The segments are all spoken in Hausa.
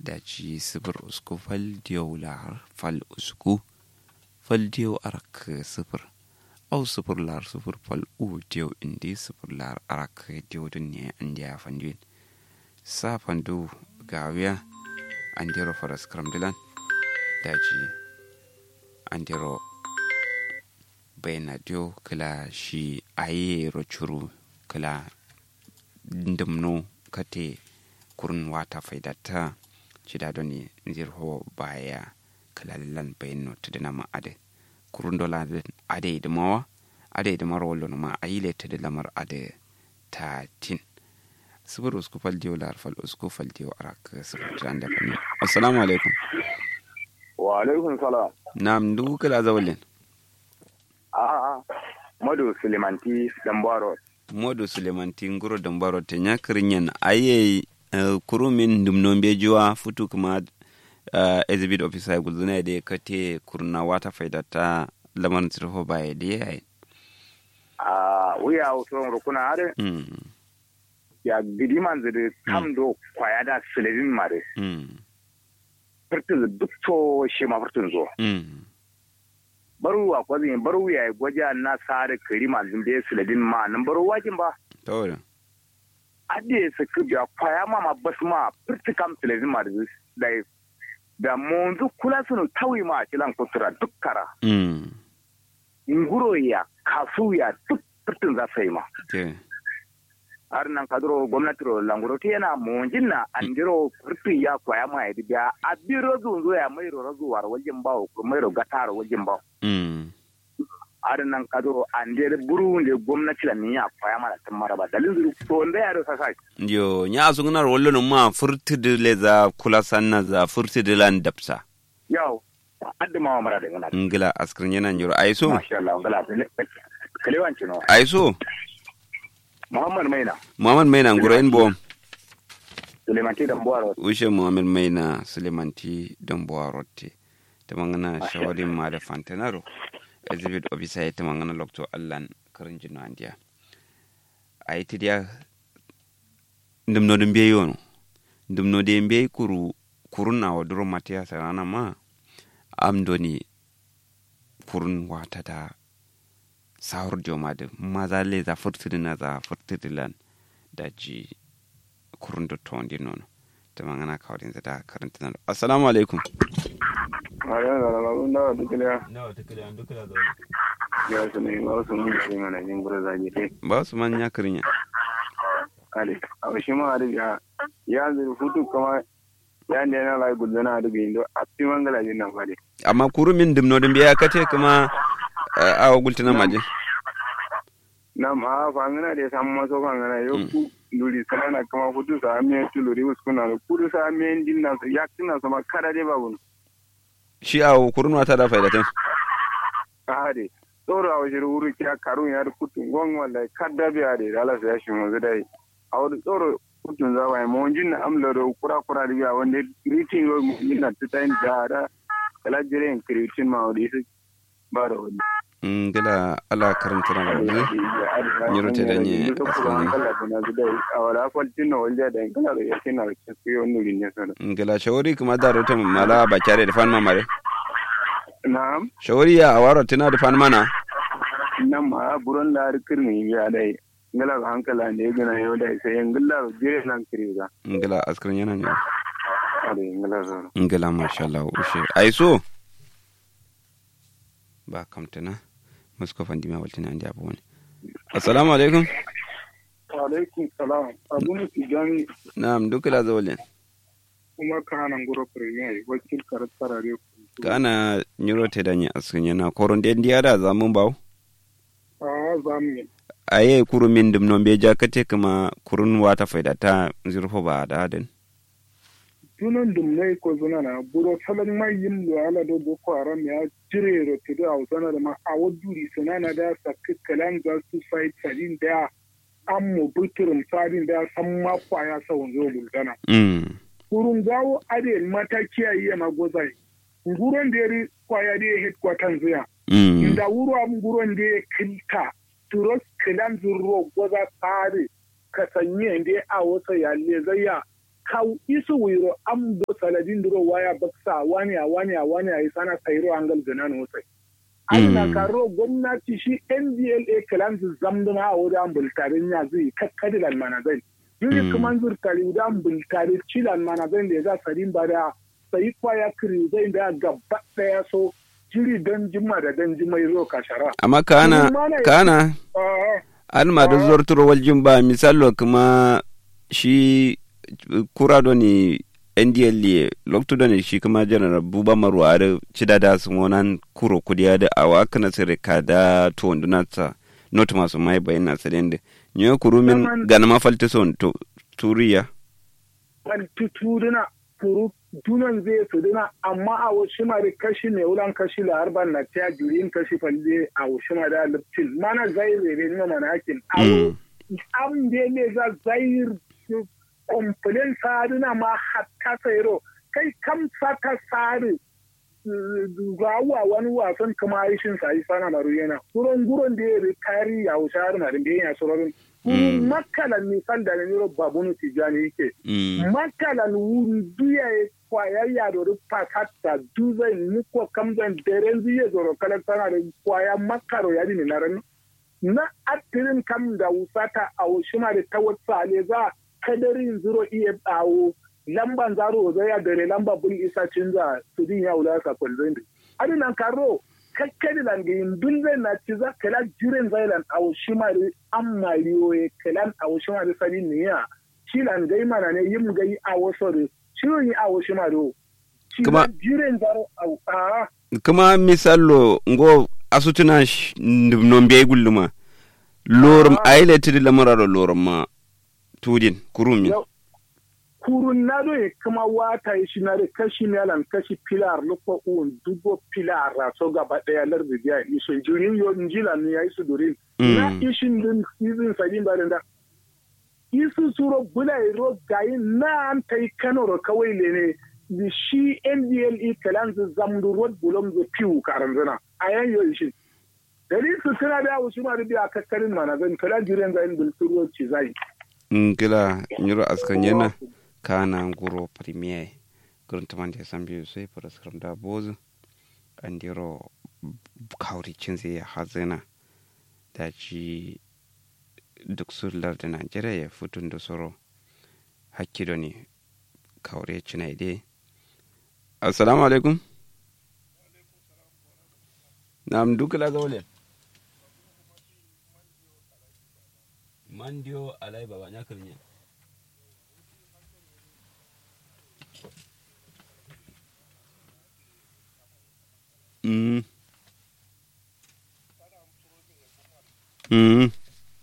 daji sifir usku fal diyau lar fal usku fal diyau arak sifir au sifir lar sifir fal u diyau indi sifir lar arak diyau dun ne an diya fanduin sa fandu gawiya an diro faras kramdilan daji an diro bayna dio kala shi aye rochuru kala ndumno kate kurun wata faidata cida doni nzir ho baya kala lan bayno tudina ma ade kurun dola ade idmawa ade idmar wollo ma ayile tudu lamar ade ta tin sifir usku fal diyo lar fal usku fal diyo arak sifir tiran da fani assalamu alaikum wa alaikum salam nam ndu kala zawalin a'a madu sulemanti dambaro modo sulemanti nguro dambaro te nyakrinyen aye uh, kurumin dumnon bejuwa futu kuma uh, exhibit officer gulzuna de kate kurna wata faidata lamar tsirho baye de yayi a wuya wuton rukuna are mm ya gidi man zede kam do kwaya da sulevin mare mm furtun duk to shi ma furtun zo mm baru wa kwazin baru ya gwaja na sare kari man zinde sulevin ma nan baru wajin ba tawada ade su kubiya kwaya ma ma bas ma furtu kam sulevin ma da da monzu kula sunu tawi ma kilan kutura duk kara mm nguro ya kasu ya duk furtun za su yi ma te har nan kadro gwamnati ro languro ti yana monjin na andiro furfi ya kwaya ma ya biya a biro zunzo ya mai ro razu war wajen bawo ko mai ro gataro wajen bawo mm har nan kadro andere buru ne gwamnati la ni ya kwaya ma da tan maraba dalin zuru to nda ya ro sasa yo nya asungnar wollo no ma furtide le za kula sanna za furtide lan dapsa yau adda ma mara da ngana ngila askrin yana njoro aiso masha Allah ngala kalewanci no aiso muhammad maina muhammad maina ngoro en bom suleiman ti dan buwaro ushe muhammad maina sulemanti don boarotte tamangana Masha shawarin ma da fantanaro exhibit officer ya tamangana lokto allan karin jino andiya a yi tidiya ndumno dum biye yono ndumno de biye kuru kurun na waduro matiya sarana ma am doni kurun wata da sahur joma da maza le za furtidi na za furtidi lan da ji kurun da tondi nono tamangana kawrin zada karanta nan assalamu alaikum ayo da la unda dukliya nawa tukule an dukula da ya su ne ba su mun yi mana jin gura zaje dai ba su man ya karinya ale abu shi ma da ya ya zuru hutu kama ya ne na lai gudana da bi indo a fi mangala jin nan fade amma kuru min dimno dum biya kate kuma a gultina maje na ma fa ngana de sam ma so ngana yo ku luri sana kama hutu sa me tu luri uskuna kudu sa me din na ya kina sama kada de babu shi a kurun wata da faidatan hade tsoro a wajen wuri kya karun ya kutu gon wallahi kadda biya de dala sa ya shi mu dai a wani tsoro kutun za ba mu jin na amla do kura kura da biya wanda ritin yo mu jin na tutain da da kala jire en kritin ma wadi su ba da wani ngila ala karanta na maje Nyiro te danye asani. a wala kwaltin na walja da kala da yake na su yo nuri ne sana ngila shawari kuma da rota mala ba kyare da fan mamare na'am shawari ya awaro tina da fan mana nan ma buron da har kirni ya dai ngala ga hankala ne gina yau da sai ngala jire nan kiriga ngila askrin yana ne ade ngala zo ngila masha Allah ushe aiso ba kamtana musko fandi ma waltina andi abu wani assalamu alaikum alaikum salam abu ne tijani na'am dukula zawalin kuma kanan guro premier wakil karatarare kana nyuro te danye askrin yana koron den diada zamun bawo a zamu aye kuru min dum non be jakate kama kurun wata faidata zirfo ba da den tunan dum ne ko zuna na buro salan mai yin lo ala do boko haram ya jire ro to da usana da ma a waduri sanana da sakkalan za su fight sadin da an mu buturum sadin da san ma kwaya sa wanzo bulgana mm kurun gawo ade mataki ayi ma gozai nguron da yari kwaya da headquarters ya mm inda wuro am nguron da ya kilta turos kilan zurro goza tsari ka sanye da a wasa ya le zaya kau isu wiro am do saladin duro waya baksa wani a wani a wani a isana tsairo angal gana no sai ana karo gwamnati shi ndla kalan su zamduna a wurin bultarin ya zai kakkadilan manazai yuri kuma zurtari wurin bultari cilan manazai da ya za sarin ba da sai kwaya kiri zai da gaba daya so jiri don jima da don jima zo kashara amma kana kana an ma da zuwar turo waljin ba misalo kuma shi kura do ni ndla lokto do ni shi kuma janar buba marwa da cida da su wonan kuro kudiya da awa kana sire ka da to nduna ta not masu mai bayan na sadende nyo kuru min gana mafalta son to turiya wal tutuduna kuru dunan zai su duna amma a wasu mari kashi ne wulan kashi la harban na ta jurin kashi falle a wasu mari da liptin mana zai zai ne mana hakin am de ne za zai komplain saduna ma hatta sayro kai kam saka sari gawa wani wasan kuma aishin sa yi sana maru yana guron guron da ya kari ya wuce har marin da ya sororin makalan misal da ne babunu tijani yake makalan wuri duya ya kwaya ya da rufa kata duzai muko kamzan daren zuye zoro kalan sana da kwaya makaro ya dini na ranu na atirin kam da wusata a wushima da ta wata ale za kadarin zuro iya bawo lamban zaro zai ya dare lamba bul isa cinza su din ya wula ka kwalzin adinan karo kakkadi lan ga yin dun zai na ci za kala jiren zailan a wushima da an mariyo kalan a wushima da sani ne ya shi lan gai mana ne yin gai a wasu da shirin yi a wushima da kuma jiren zaro a kuma misalo ngo asutuna non biya gulluma lorum aileti di lamararo lorum ma tudin kurumi kurun na do e kuma wata yi shi na da kashi melan kashi pilar lupa un dubo pilar ra so gaba daya lar da biya isun jirin yo njila ni ya isu durin na ishin din season sadin ba da isu suro bula ro gayi na an tai kano ro kawai le ne da shi ndle kalan zamdu rod bulom zo piu karanzana ayan yo ishin dalil su tana da wasu ma da biya kakkarin mana zan kala jiren zayin bulturo ci zai ngila nyuro askan yana kana nguro premier gurin taman da san biyu sai fara saram da bozu andiro kauri cinze ya hazina da ci duk surlar da najeriya ya futun da soro hakkido ne kaure cinai dai assalamu alaikum nam dukala zawle mandio alai baba nyakar ne Mm. Mm.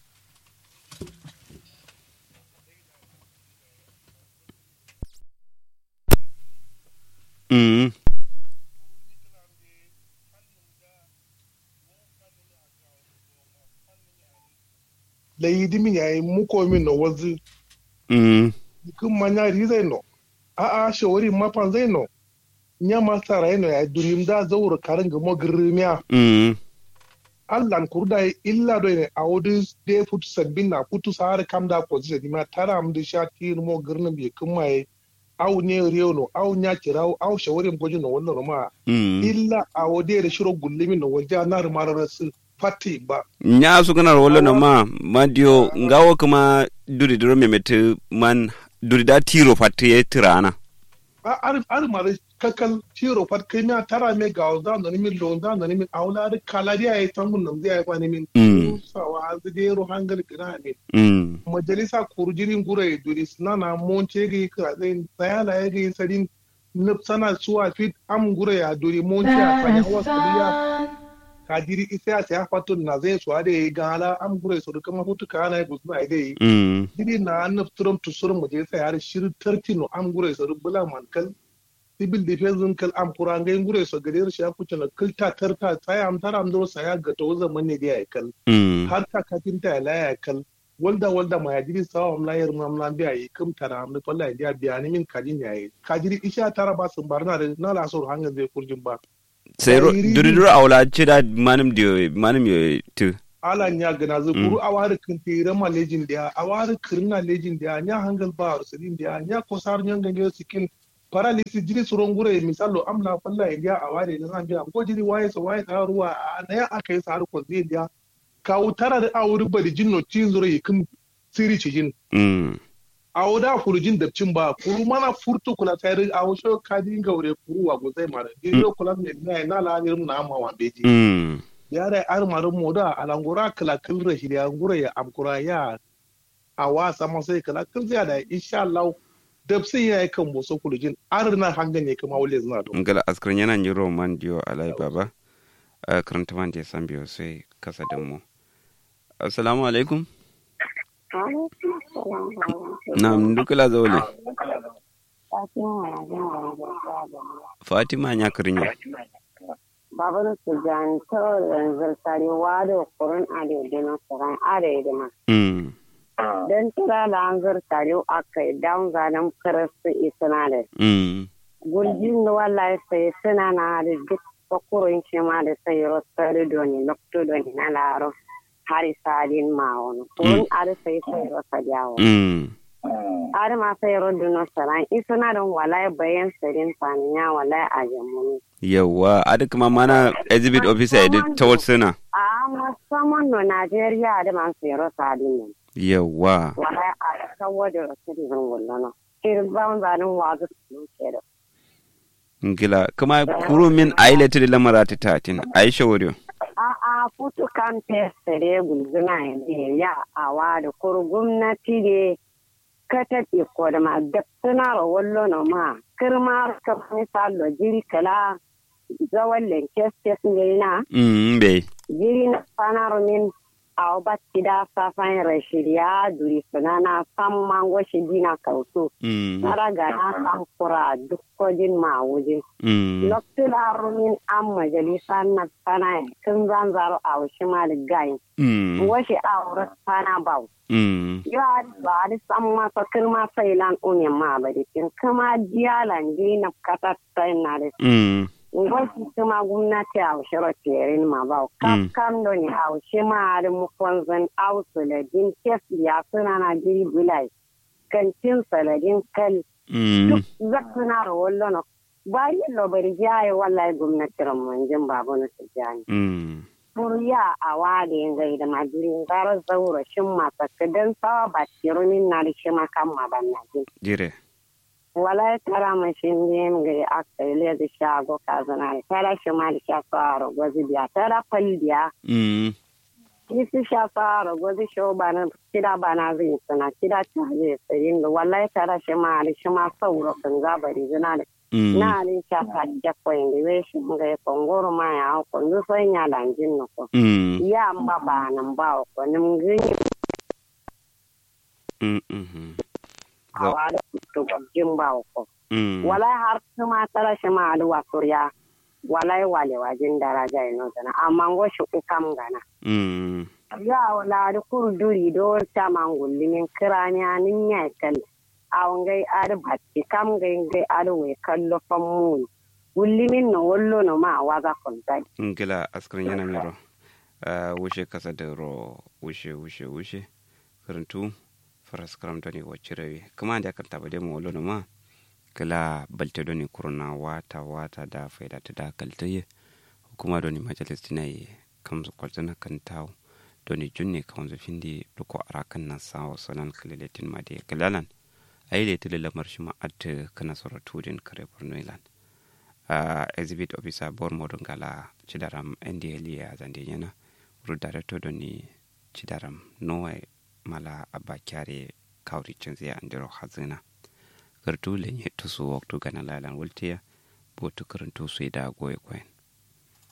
Mm. la yidimi ya yi muko min no wazi Mm. kun manya ri zai no a a shawari mapan zai no nya ma sara no ya dunim da zawur karin ga mo girmiya Mm. allan kurda illa do ne a wodi de futu sabbin na futu sar kam da ko zai ma tara am da sha tir mo girna bi kun mai au ne riyo no au nya kirau au shawari mo no wannan ma Mm. illa a wodi da shiro gullimi no wajja na rumarar su fati ba nya su kana wala na ma madio ngawo kuma duri duro memete man duri da tiro fatte ya tirana ar ar mare kakal tiro pat kai na tara me ga da no ni min lo da no ni min awla da kala dia ay tambun nam dia ay kwani min Mm. sawa az de ro hangal kina min Mm. majalisa kurjirin gure duri nana mon chege ka zai sayala yake sadin nup sana suwa fit am gure ya duri mon cha fanya wasuriya kadiri isa ya saya fatun na zai suwa da gala am gure su kuma hutu kana ya gusu ai dai Mm. diri na nup turum tusurum mu je sai har shir tartino am gure su bula man kal civil defense kal am kurangai gure su gadir shi kuce na kilta tarta sai am tara am do saya ga to zaman ne da ya kal Mm. har ta kafinta ya laya kal walda walda ma yajiri sawa am layar ma am lan biya yi kum tara am falla ya biya ni min kadin yayi kajiri isha tara ba sun barna da na la so hanga zai kurjin ba sai ro- Ai, ri- duri duro awla cida manum dio manum yo tu ala nya gana zu kuru awari kin tira ma lejin dia awari kirna lejin dia nya hangal ba arsalin dia nya kosar nya gange sikin paralysis jiri suron gure misalo amna falla india awari na zan biya ko jiri waye so waye ta ruwa na ya aka yi saru ko zai dia ka utara da awuri bari jinno cin zure kin siri cijin mm a wuda kurujin da cin ba kuru mana furtu kula tayar a wasu kadi gaure kuru wa gozai mara diro kula ne na na la ne na amma wa beji mm ya da ar maru moda alangura kala kilra shi ya ngura ya amkura ya a wasa ma sai kala kil zai da insha Allah dabsin ya kan boso kurujin ar na hangan ne kuma wale zina don ngala askran yana ni roman dio alai baba a karanta man je san biyo sai kasa da mu assalamu alaikum na'am dukala zawle fatima nya krinya babar su jan to yanzu sare wado kurun ade de no saran ade de ma mm dan tira da an zar sare aka down zanan karasu isana da mm gurjin da wallahi sai suna na da duk kokurin ce ma da sai rosari doni lokto doni na laro hari sadin ma wani kurun ade sai sai rosa jawo mm ade ma sai rodu no saran isana don wallahi bayan sarin faniya wallahi a jamuni yawa adi kuma mana exhibit officer edi tawar suna a musamman no Najeriya da man sai rosa din nan yawa wala a kawo da citizen wallana irin ban zanen wazu su ke da ngila kuma kuru min aile tiri lamara ti tatin aisha wuriyo a a futu kan fesere gulguna ya a wa da kuru gwamnati ne ka tafi ko da ma da suna rawallo na ma kirma ka misalo jiri kala zawon lenkes ne na mm be jiri na sanar min a batti da safan rashiriya duri sunana san mango shi dina kautu mm na raga na san kura duk kojin ma wuje mm lokacin da rumin an majalisa na sana kun zan zaro a wasu ma da gayi mm wasu a wurin sana bau mm ya ba da san masa kirma sai lan umin ma ba da kin kuma diyalan dina kata sai na da mm wasu kuma gwamnati a wasu roterin ma ba Mm. kam do ni a wasu ma da mukon zan ausu da din kes ya suna na jiri bulai kantin saladin kal mm duk zakuna da wallo na bayan lobari jaye wallahi gwamnati ramanjin babu na tijjani mm Furiya a wade gai da majirin gara zaura shin masaka don sawa ba tirumin na da shi makan mabannajin. jire wala tara mashin yin ga aka ile da shago kazana tara shi ma da shafa a gwazi biya tara fal biya mm isi shafa a gwazi shi ba na kida ba na zai suna kida ta zai tsayin da wala tara shi ma da shi ma sauro kan zabari zina da mm na rin shafa da kwayin da zai shi ga ya kongoro ma ya hau kundu sai ya lanjin na ko mm ya mba ba nan ba ko nim gini mm mm a wada to jin ba ko mm wala har kuma tara shi ma da wasuriya wala wale wajin daraja ino dana amma ngo shi ukam gana mm ya wala da kurduri do ta mangulli min kiranya nin ya kal awon gai ar batti kam gai gai ar we kallo fammu gulli min no wollo no ma waga kontai ngila askrin yana miro uh, wushe kasa da ro wushe wushe wushe karantu faras karamta ne wacce rawe kuma da kan taba mu wolo ma kala balte doni kurna wata wata da faida ta da kaltaye hukuma doni majalis tinai kam kwaltana kan taw doni junne kan zo findi duko arakan na sawo sanan kalaletin ma de kalalan ayi tile lamar shi ma at kana sora tudin kare borno ilan uh, exhibit officer bor modon gala cidaram ndl ya zande yana ru director doni cidaram nowe mala abba kyare kawri cinziya andiro hazina gartu lenye tusu waktu gana lalan wultiya botu karantu su da goye kwen